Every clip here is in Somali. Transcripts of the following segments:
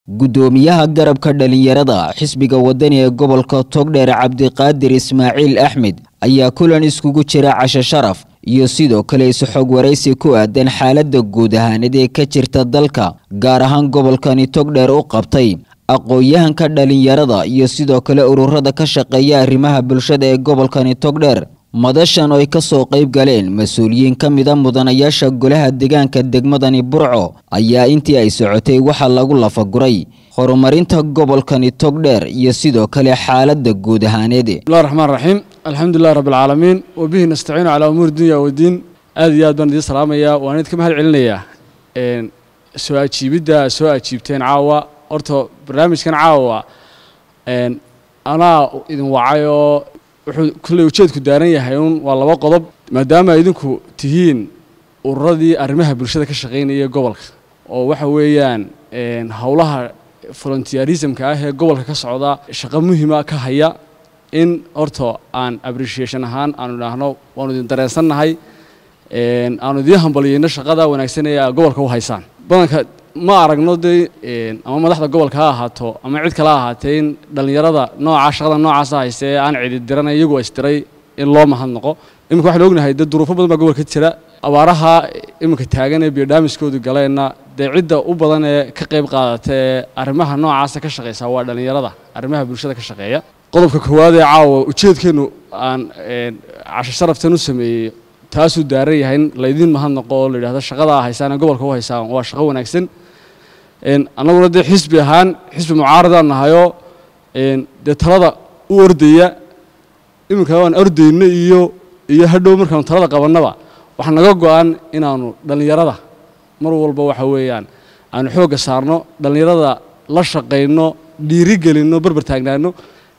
guddoomiyaha garabka dhalinyarada xisbiga wadani ee gobolka togdheer cabdiqaadir ismaaciil axmed ayaa kulan iskugu jira casho sharaf iyo sidoo kale is-xog waraysi ku aadan xaaladda guud ahaaneed ee ka jirta dalka gaar ahaan gobolkani togdheer u qabtay aqoon-yahanka dhalinyarada iyo sidoo kale ururada ka shaqeeya arrimaha bulshada ee gobolkani togdheer madashan oo ay ka soo qayb galeen mas-uuliyiin ka mida mudanayaasha golaha deegaanka degmadani burco ayaa intii ay socotay waxaa lagu lafaguray horumarinta gobolkani togdheer iyo sidoo kale xaaladda guud ahaaneed bismillahi raxmaan raxiim alxamdulilah rabbi alcaalamiin wabihi nastaciinu calaa umuuri dunya wadiin aad iyo aad baan idiin salaamayaa waan idinka mahad celinayaa soo ajiibidda soo ajiibteen caawa horta barnaamijkan caawa anaa idin wacay oo wuxuu kulley ujeedku daaran yahay un waa laba qodob maadaama idinku tihiin ururadii arrimaha bulshada ka shaqaynaya gobolka oo waxa weeyaan howlaha volunteerismka ah ee gobolka ka socda shaqo muhiima ka haya in horta aan appreciation ahaan aanu idhaahno waanu idin dareensannahay aanu idiin hambaliyeyno shaqada wanaagsan ee gobolka u haysaan badanka ma aragno dee ama madaxda gobolka ha ahaato ama cid kale ha ahaatee in dhallinyarada nooca shaqada noocaasa haysta ee aan cidi diranay iyagu isdiray in loo mahadnaqo iminka waxaan ognahay dee duruufo badan baa gobolka jira abaaraha iminka taagan ee biodhaamiskoodu galeenna dee cidda u badan ee ka qayb qaadata ee arrimaha noocaasa ka shaqaysa waa dhallinyarada arrimaha bulshada ka shaqeeya qodobka koowaad ee caawa ujeedkeennu aan casho sharaftan u sameeyey taasuu daaran yahay in laydiin mahadnaqo oo la yidhahdo shaqadaa haysaan ee gobolka u haysaan waa shaqo wanaagsan annaguna dee xisbi ahaan xisbi mucaaradaan nahayoo dee talada u ordaya iminka waan ordayno iyo iyo hadhow markaanu talada qabannaba waxaa naga go-an inaanu dhallinyarada mar walba waxa weeyaan aanu xoogga saarno dhallinyarada la shaqayno dhiirigelinno barbar taagnaano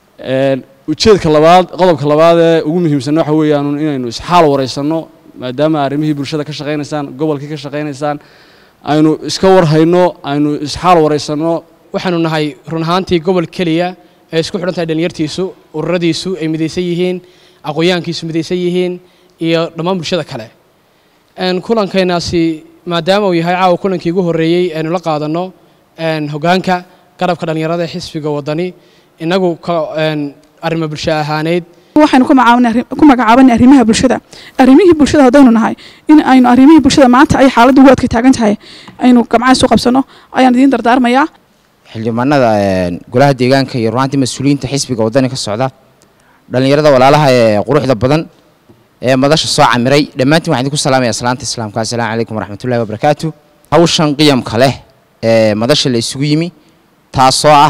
ujeedka labaad qodobka labaad ee ugu muhiimsan waxa weeyaan inaynu isxaal waraysanno maadaama arrimihii bulshada ka shaqaynaysaan gobolkii ka shaqaynaysaan aynu iska warhayno aynu isxaal waraysanno waxaanu nahay run ahaantii gobol keliya ee isku xidhan tahay dhalinyartiisu ururadiisu ay midaysan yihiin aqoonyahankiisu midaysan yihiin iyo dhammaan bulshada kale kulankaynaasi maadaama uu yahay caawa kulankii ugu horreeyey aynu la qaadanno hoggaanka garabka dhallinyarada ee xisbiga waddani innagu arrimo bulsho ahaaneyd waxaynu ku magacaabanay arrimaha bulshada arrimihii bulshada haddaynu nahay in aynu arrimihii bulshada maanta ay xaaladda ugu adka taagan tahay aynu gamcaas u qabsanno ayaan idiin dardaarmayaa xildhibaanada golaha deegaanka iyo runaantii mas-uuliyiinta xisbiga waddani ka socda dhallinyarada walaalaha ee quruxda badan ee madasha soo camiray dhammaantiin waxaan idinku salaamaya salaanta islaamka assalaamu calaykum waraxmatullahi wabarakaatu hawshan qiyamka leh ee madasha la isugu yimi taasoo ah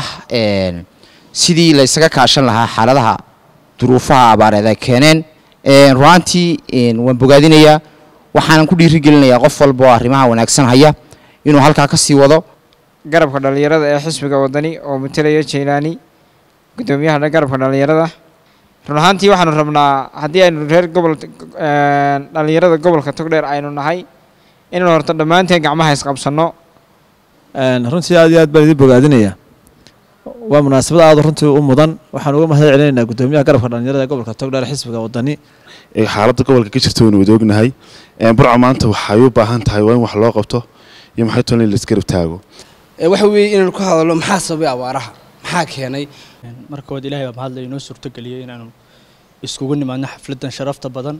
sidii la ysaga kaashan lahaa xaaladaha duruufaha abaareed ay keeneen runaantii waan bogaadinayaa waxaanan ku dhiirigelinayaa qof walba oo arrimaha wanaagsan haya inuu halkaa ka sii wado garabka dhallinyarada ee xisbiga waddani oo matalaya jaylaani guddoomiyaha garabka dhallinyarada run ahaantii waxaanu rabnaa haddii aynu reer gobol dhallinyarada gobolka togdheer aynu nahay inaynu horto dhammaanteen gacmaha isqabsanno runtii aad iyo aad baan idiin bogaadinayaa waa munaasabad aad runtii u mudan waxaan uga mahad celinaynaa guddoomiyaha garabka dhallinyarada ee gobolka togdheer xisbiga waddani xaaladda gobolka ka jirta waynu wada ognahay burco maanta waxay u baahan tahay waa in wax loo qabto iyo maxay toona in laisgarab taago waxa weeye inaynu ka hadalno maxaa sababay abaaraha maxaa keenay markood ilahay baa mahadlay inoo suurtogeliyey inaanu iskugu nimaadno xafladdan sharafta badan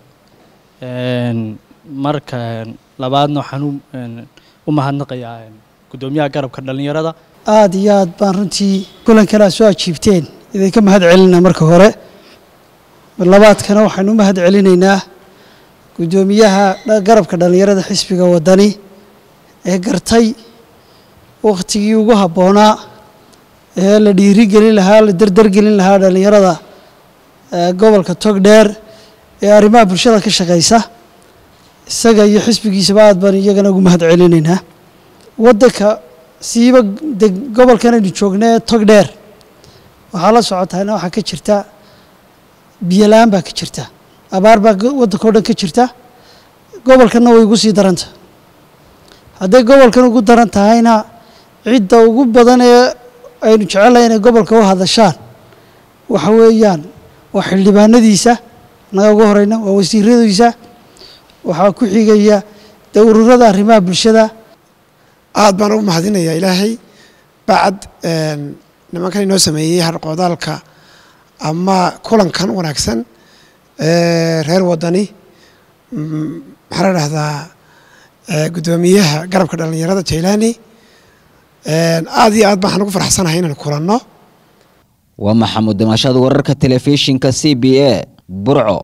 marka labaadna waxaan u mahadnaqayaa guddoomiyaha garabka dhallinyarada aad iyo aad baan runtii kulankan aad soo ajiibteen idinka mahad celinaa marka hore labaadkana waxaynu u mahad celinaynaa guddoomiyaha garabka dhallinyarada xisbiga waddani ee gartay wakhtigii ugu habboonaa ee la dhiirigelin lahaa la dardargelin lahaa dhallinyarada gobolka togdheer ee arrimaha bulshada ka shaqaysa isaga iyo xisbigiisaba aad baan iyagana ugu mahad celinaynaa waddanka siiba gobolkan aynu joogna ee togdheer waxaa la socotaana waxaa ka jirta biyola-aan baa ka jirta abaar baa waddanka o dhan ka jirta gobolkanna way ugu sii daranta hadday gobolkan ugu daran tahayna cidda ugu badan ee aynu jecelahay inay gobolka u hadashaan waxa weeyaan waa xildhibaanadiisa naga ugu horeyna waa wasiiradiisa waxaa ku xigaya dee ururada arrimaha bulshada aad baan ugu mahadinayaa ilaahay bacd nimankan inoo sameeyey harqoodaalka ama kulankan wanaagsan reer wadani maxaa la dhahdaa guddoomiyaha garabka dhallinyarada jailani aad iyo aad baan ugu faraxsanahay inaan kulanno waa maxamuud damashada wararka telefishinka c b a burco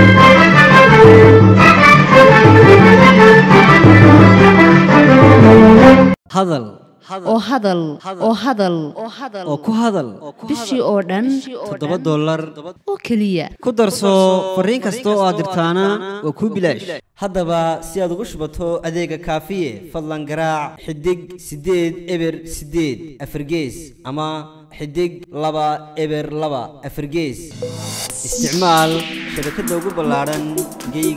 hadal oo hadal oo hadal oo ku hadal bishii oo dhan toddoba dollar oo keliya ku darso fariin kasta oo aad dirtaana waa kuu bilaash haddaba si aad ugu shubato adeega kaafiye fadlan garaac xidig siddeed eber siddeed afargees ama xidig laba eber laba afargees isticmaal shabakadda ugu ballaadhan